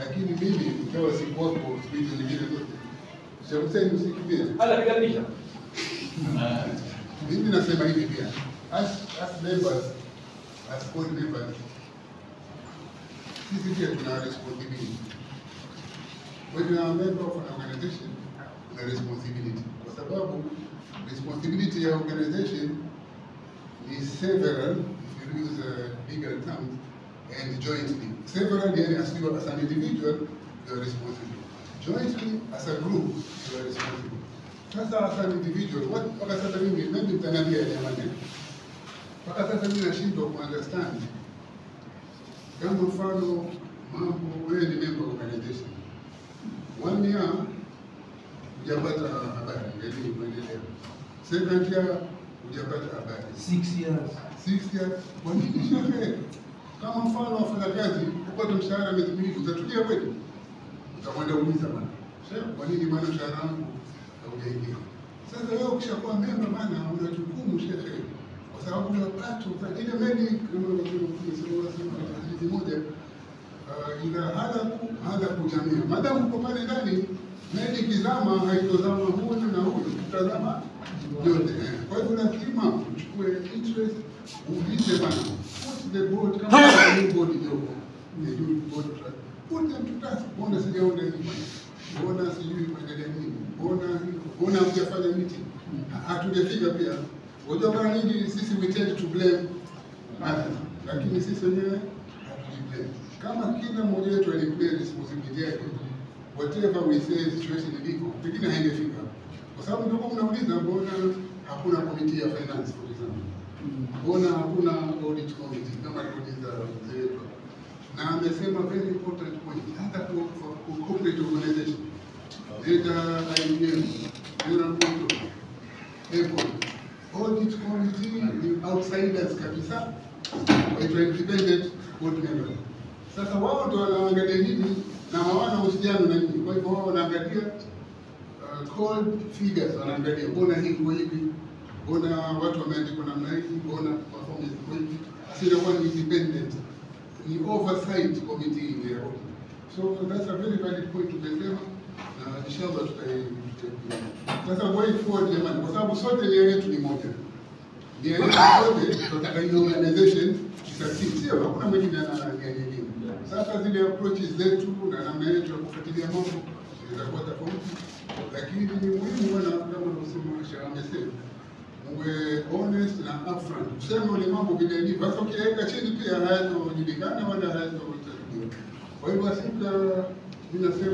lakini mimi ikawa sikuwako siku hizo nyingine zote. Sheikh Hussein usikimbie. Hata piga picha. Mimi nasema hivi pia, as, as members, as board members, sisi pia tuna responsibility. When you are a member of an organization, una responsibility, kwa sababu responsibility ya organization ni several, if you use uh, legal terms, and jointly. Several, yani as you as an individual, you are responsible. Jointly, as a group, you are responsible. Sasa as an individual, what mpaka sasa mimi maybe mtaniambia ya jamani, mpaka sasa mimi nashindwa kuunderstand kama mfano mambo, wewe ni member of organization one year hujapata habari, ndio kuendelea. Second year hujapata habari. Six years. Six years, kwa nini shehe? Kama mfano wafanyakazi upate mshahara miezi miwili, utatulia kweli? Utakwenda uliza bwana, shehe, kwa nini bwana mshahara wangu haujaingia? Sasa wewe ukishakuwa memba bwana, una jukumu shehe, kwa sababu ya pato ile meli kama unavyosema hadithi moja uh, ila halaku halaku jamia, madamu uko pale ndani, meli ikizama haitozama huyu na huyu, tutazama yote. Kwa hivyo lazima uchukue interest, uulize bana, put the board kama new board iliyoko the new board trust, put them to task. Mbona sijaona hii? Mbona sijui kuendelea nini? Mbona mbona hamjafanya meeting? Ha- Hatujafika pia. Unajua mara nyingi sisi we tend to blame others, lakini sisi wenyewe hatujiblame. Kama kila mmoja wetu aliplay responsibility yake, whatever we say situation iliko, pengine haingefika kwa sababu ndio mnauliza, mbona hakuna committee ya finance for example, mbona hakuna audit committee kama aliuliza mzee wetu hapa. na amesema very important point, hata kwa kwa corporate organization data IBM, General Control, Apple, audit committee ni outsiders kabisa, waitwa independent board members. Sasa wao ndio wanaangalia nini na hawana uhusiano na nini, kwa hivyo wao wanaangalia uh, cold figures wanaangalia, mbona hii iko hivi, mbona watu wameandikwa namna hii, mbona performance iko hivi. Sasa inakuwa ni independent, ni oversight committee ile ya audit. So that's a very valid point tumesema, na inshallah tutai tutai- sasa going forward jamani, kwa sababu sote nia yetu ni moja, nia yetu sote tunataka hiyo organization isucceed, sio hakuna mwingine ana nia nyingine. Sasa zile approaches zetu na namna yetu ya kufuatilia mambo zitakuwa tofauti, lakini ni muhimu bwana, kama unavyosema Sheikh amesema uwe honest na upfront, useme ule mambo vile ilivyo. Sasa ukiweka chini pia hayatojulikana wala hayatotajiliwa. Kwa hivyo asika, mimi nasema